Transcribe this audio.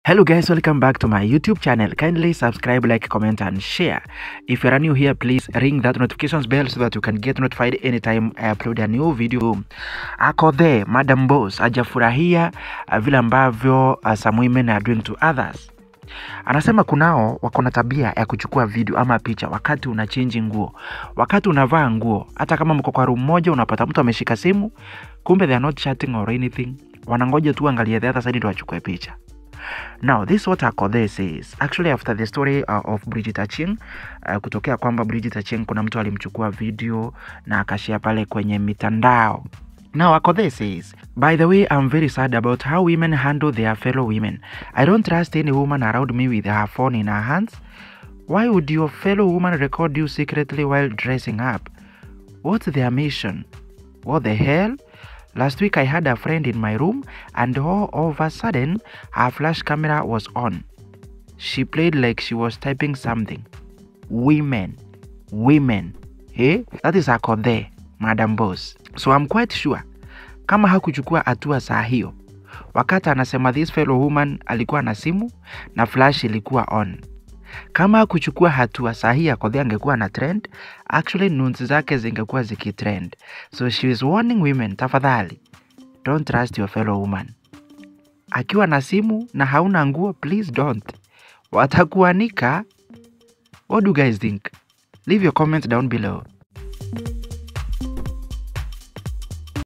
Hello guys, welcome back to my YouTube channel. Kindly subscribe, like, comment and share. If you are new here, please ring that notifications bell so that you can get notified anytime I upload a new video. Ako there, Madam Boss hajafurahia uh, vile ambavyo uh, some women are doing to others. Anasema kunao wako na tabia ya kuchukua video ama picha wakati una change nguo, wakati unavaa nguo. Hata kama mko kwa room moja, unapata mtu ameshika simu, kumbe they are not chatting or anything, wanangoja tu angalie the other side ndio wachukue picha. Now this what Akodhe says actually after the story uh, of Bridget Acheng uh, kutokea kwamba Bridget Acheng kuna mtu alimchukua video na akashia pale kwenye mitandao. Now Akodhe says, by the way, I'm very sad about how women handle their fellow women. I don't trust any woman around me with her phone in her hands. Why would your fellow woman record you secretly while dressing up? What's their mission? What the hell? Last week I had a friend in my room and all of a sudden her flash camera was on. She played like she was typing something. Women. Women. Hey? That is Akodhe, Madam Boss. So I'm quite sure kama hakuchukua hatua saa hiyo, wakati anasema this fellow woman alikuwa na simu na flash ilikuwa on. Kama hakuchukua hatua saa hii Akodhe angekuwa na trend, actually nudes zake zingekuwa zikitrend. So she is warning women, tafadhali don't trust your fellow woman. Akiwa na simu na hauna nguo, please don't, watakuanika. What do you guys think? Leave your comments down below.